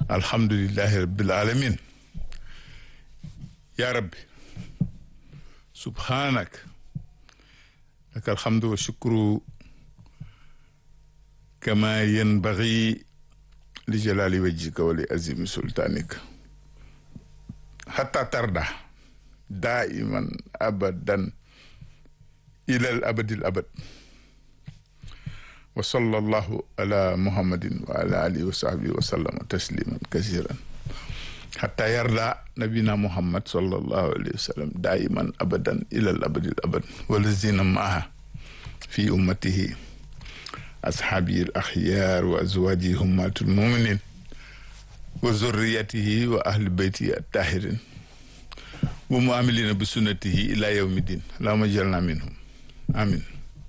alhamdulillahi rabbil alamin ya rabbi subhanak laka alhamdu wa shukru kama yanbaghi li jalali wajhika wa li azimi sultanika hatta tarda daiman abadan ilal abadil abad wa sallallahu ala muhammadin wa ala alihi wa sahbihi wa sallama tasliman kasiran hatta yarda nabina muhammad sallallahu alayhi wa sallam daiman abadan ilal abadil abad walazina maaha fi ummatihi ashabihi al akhyar wa azwajihi ummatul muminin wa zurriyatihi wa ahli baytihi attahirin wa muamilina bi sunnatihi ila yawmi din allahumma jalna minhum amin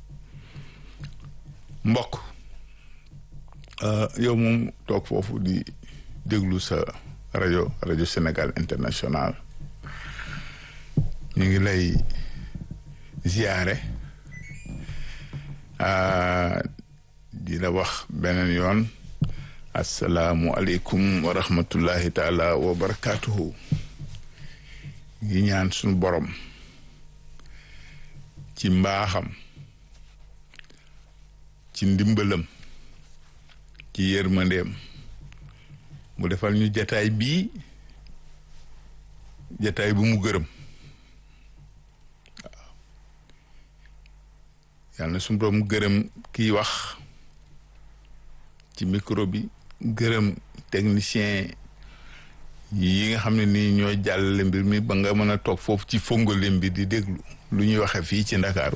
mbokk yow moom toog foofu di déglu sa rajo rajo Sénégal international ñu ngi lay ziyaare di la wax beneen yoon asalaamualeykum wa rahmatullahi taala wa barakatuhu ngi ñaan suñu borom ci mbaaxam ci ndimbalam ci yërmandeem mu defal ñu jataay bii jataay bu mu gërëm waaw yàlla na suñu borom gërëm kiy wax ci micro bi gërëm technicien yi nga xam ne nii ñooy jàllale mbir mi ba nga mën a toog foofu ci fongolim bi di déglu lu ñuy waxe fii ci ndakaaru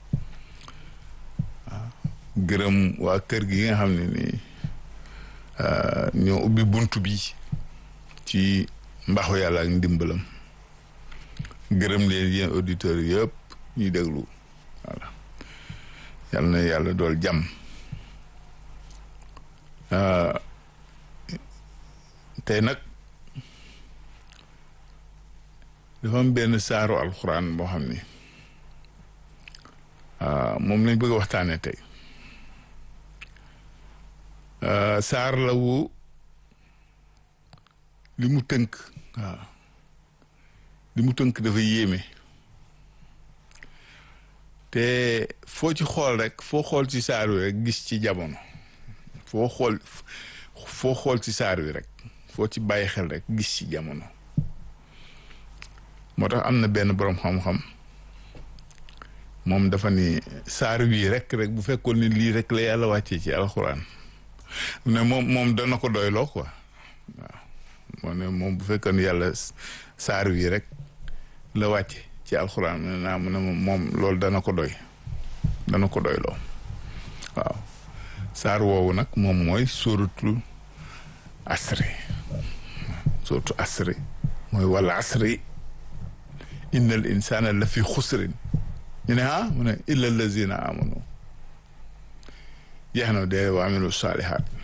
waaw gërëm waa kër gi nga xam ne nii ñoo ubbi bunt bi ci mbaxu yàlla ak ndimbalam gërëm leen yéen auditeurs yëpp ñuy déglu voilà yàlla na yàlla dool jàmm tey nag dafa am benn saaru alxuraan boo xam ni moom lañ bëgg a waxtaane tey saar la wu li mu tënk waaw li mu tënk dafa yéeme te foo ci xool rek foo xool ci saar wi rek gis ci jamono foo xool foo xool ci saar wi rek foo ci bàyyi xel rek gis ci jamono moo tax am na benn boroom xam-xam moom dafa ni saar wii rek rek bu fekkoon ni lii rek la yàlla wàccee ci alxuraan ne moom moom dana ko doyloo quoi waaw moo ne moom bu fekkoon yàlla saar wii rek la wàcce ci alxuraan mu ne naa mu ne moom loolu dana ko doy dana ko doyloo waaw saar woowu nag moom mooy sóoratul asri sóoratu asri mooy wala asri innal insana la fi xusrin ñu ne ah mu ne illa allazina amanu jeex na de wa amilu salihat